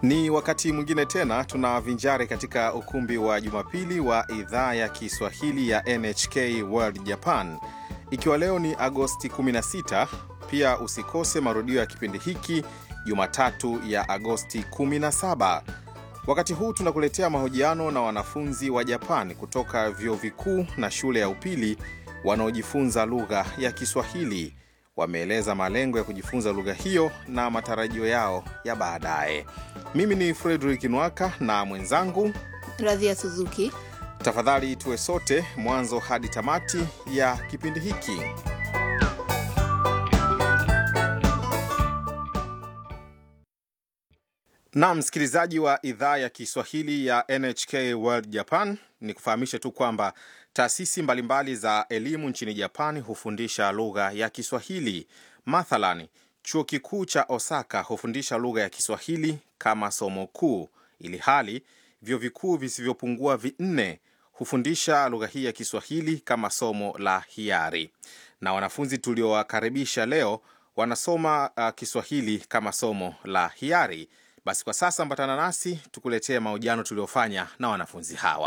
Ni wakati mwingine tena tunavinjari katika ukumbi wa Jumapili wa idhaa ya Kiswahili ya NHK World Japan, ikiwa leo ni Agosti 16. Pia usikose marudio ya kipindi hiki Jumatatu ya Agosti 17. Wakati huu tunakuletea mahojiano na wanafunzi wa Japan kutoka vyuo vikuu na shule ya upili wanaojifunza lugha ya Kiswahili. Wameeleza malengo ya kujifunza lugha hiyo na matarajio yao ya baadaye. Mimi ni Frederick Nwaka na mwenzangu Radhia Suzuki. Tafadhali tuwe sote mwanzo hadi tamati ya kipindi hiki. Na msikilizaji wa idhaa ya Kiswahili ya NHK World Japan, ni kufahamishe tu kwamba taasisi mbalimbali za elimu nchini Japani hufundisha lugha ya Kiswahili. Mathalan, chuo kikuu cha Osaka hufundisha lugha ya Kiswahili kama somo kuu, ili hali vyuo vikuu visivyopungua vinne hufundisha lugha hii ya Kiswahili kama somo la hiari. Na wanafunzi tuliowakaribisha leo wanasoma uh, Kiswahili kama somo la hiari. Basi kwa sasa ambatana nasi tukuletee mahojiano tuliofanya na wanafunzi hawa.